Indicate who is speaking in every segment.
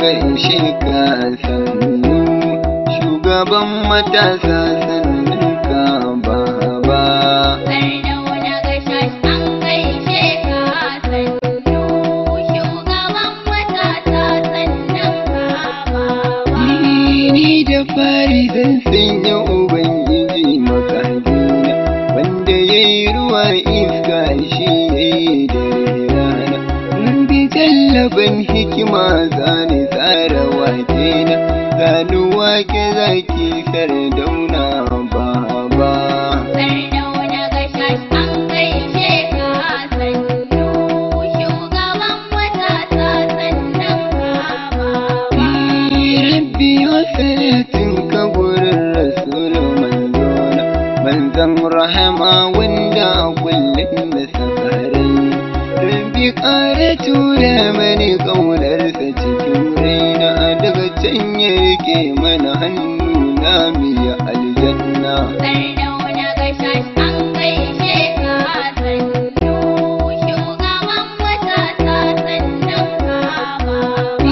Speaker 1: gaishe ka sannu shugaban matasa sannan ka baba
Speaker 2: Sardauna gashash an gaishe ka sannu shugaban matasa sannan ka baba.
Speaker 1: ni da fari zan sanya ubangiji makagina wanda ya yi ruwa iska shi ya yi dare rana mun bi jallaban hikima zane tsara wake na zanu wake zaki sardauna baba
Speaker 2: Sardauna gashash an gaishe ka sannu shugaban matasa sannan ka baba.
Speaker 1: rabbi wasalatin ka gurin rasul manzona manzan rahama wanda a kullum da sakarai rabbi ƙara tura mani ƙaunarsa cikin raina daga can ya rike mana hannu na miya aljanna
Speaker 2: Sardauna gashash an gaishe ka sannu shugaban matasa sannan ka baba.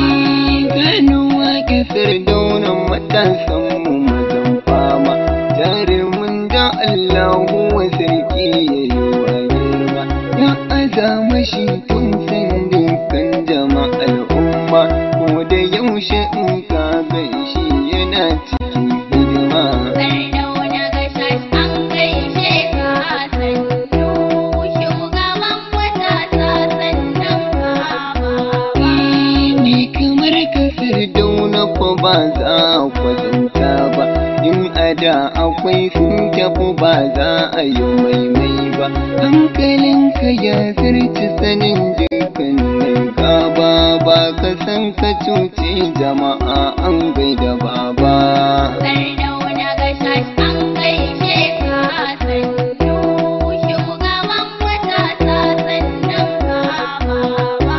Speaker 1: ganuwa kisar daunan matasan mu mazan fama jarumin da Allahu wa sarki ya yi wa girma ya azama shi tun san dukkan jama'ar umma ko da yaushe in ka gan shi yana cikin hidima
Speaker 2: Sardauna gashash an gaishe ka sannu shugaban matasa sannan ka baba.
Speaker 1: ni kamar kasar dauna ko ba za a kwatanta ba in a da akwai sun tafi ba za a yi maimai ba hankalinka ya zarci sanin dukkanin gaba ba ka san ka cuce jama'a an gaida baba
Speaker 2: Sardauna gashash an gaishe ka sannu shugaban matasa sannan ka baba.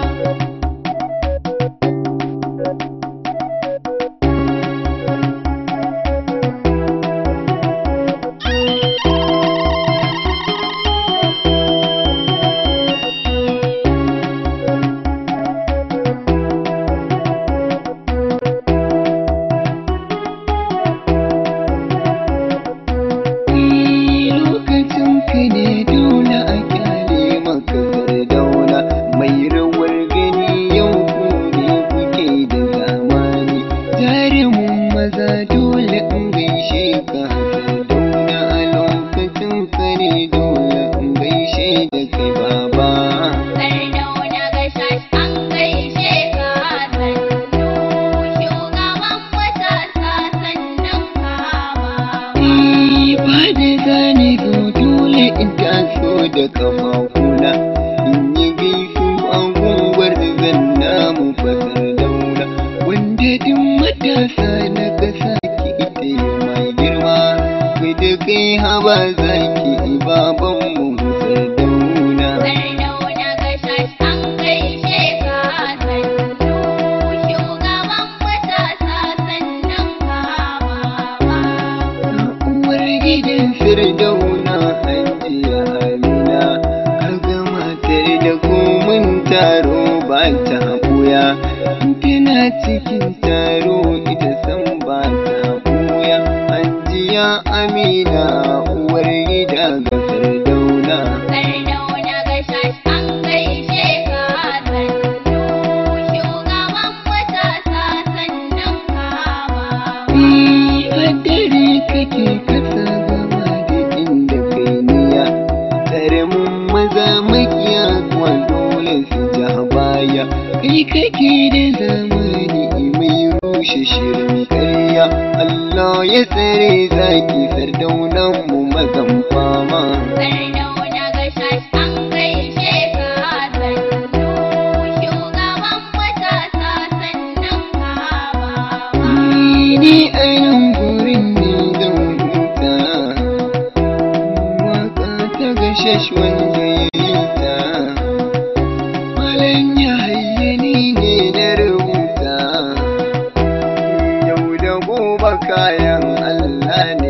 Speaker 1: lokacin ka ne dole a kyale maka sardauna mai rawar gani yau ku ne kuke da zamani jarumin maza dole in gaishe ka sardauna a lokacin ka ne dole in gaishe da kai baba
Speaker 2: Sardauna gashash an gaishe ka sannu shugaban matasa sannan ka baba.
Speaker 1: ba da zane zo dole in taso da kafafuna in yi gaisu a gunguwar zan namu fasar dauna wanda duk matasa na kasa ki ita yi mai girma kai da kai haba zaki baban mu fasar dauna
Speaker 2: Sardauna gashash an gaishe ka sannu shugaban matasa sannan ka baba.
Speaker 1: uwar gidan firdauna hajiya amina kaga matar da komin taro ba ta buya tana cikin taro ita san ba ta buya hajiya amina uwar gida ga firdauna
Speaker 2: Sardauna gashash an gaishe ka sannu shugaban matasa sannan ka baba.
Speaker 1: Haddare kake kasa gaba da inda kai niya Tsare mun maza makiya kuwa dole su ja baya Kai kake da zamani mai rushe shirin karya Allah ya tsare zaki sardaunan mu mazan fama
Speaker 2: Sardauna gashash an gaishe ka sannu shugaban matasa sannan ka baba.
Speaker 1: Ni a nan gurin ne zan huta Waka ta gashash wanda ya yi ta Malam ya hayyani ne na rubuta Yau da gobe kayan Allah ne